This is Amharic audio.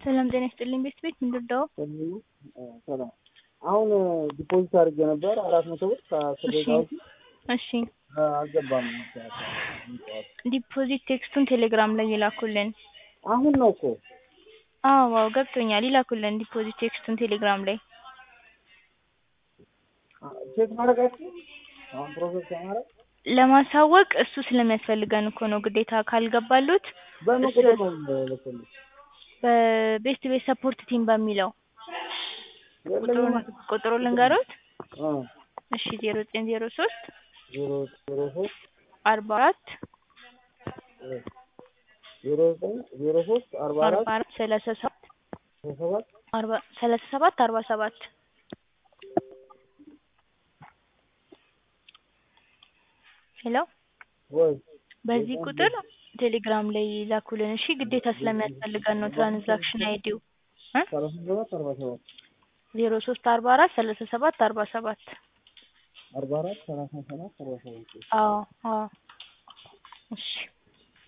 ሰላም ጤና ይስጥልኝ ቤት ቤት ምንድርዳው ሰላም አሁን ዲፖዚት አድርጌ ነበር አራት መቶ ብር ከአስር እሺ ደቂቃ በፊት እሺ አልገባም። ዲፖዚት ቴክስቱን ቴሌግራም ላይ ይላኩልን። አሁን ነው እኮ አዎ አዎ ገብቶኛል። ይላኩልን ዲፖዚት ቴክስቱን ቴሌግራም ላይ ቼክ ማድረጋችሁ አሁን ፕሮሰስ ለማድረግ ለማሳወቅ እሱ ስለሚያስፈልገን እኮ ነው ግዴታ ካልገባሉት በምን እሱ- ቁጥር ነው የምልክልሽ? በቤስት ቤት ሰፖርት ቲም በሚለው ቁጥሩን የለኝም። ቁጥሩን ልንገሩት። አ እሺ ዜሮ ዘጠኝ ዜሮ ሶስት ዜሮ ዜሮ ሶስት አርባ አራት ዜሮ ዘጠኝ ዜሮ ሶስት አርባ አርባ አራት አራት ሰላሳ ሰባት ሰባት አርባ ሰላሳ ሰባት አርባ ሰባት ሄሎ ወይ በዚህ ቁጥር ቴሌግራም ላይ ላኩልን። እሺ ግዴታ ስለሚያስፈልገን ነው ትራንዛክሽን አይዲው ሰላሳ ሰባት አርባ ሰባት ዜሮ ሶስት አርባ አራት ሰላሳ ሰባት አርባ ሰባት አርባ አራት ሰላሳ ሰባት አርባ ሰባት አዎ አዎ እሺ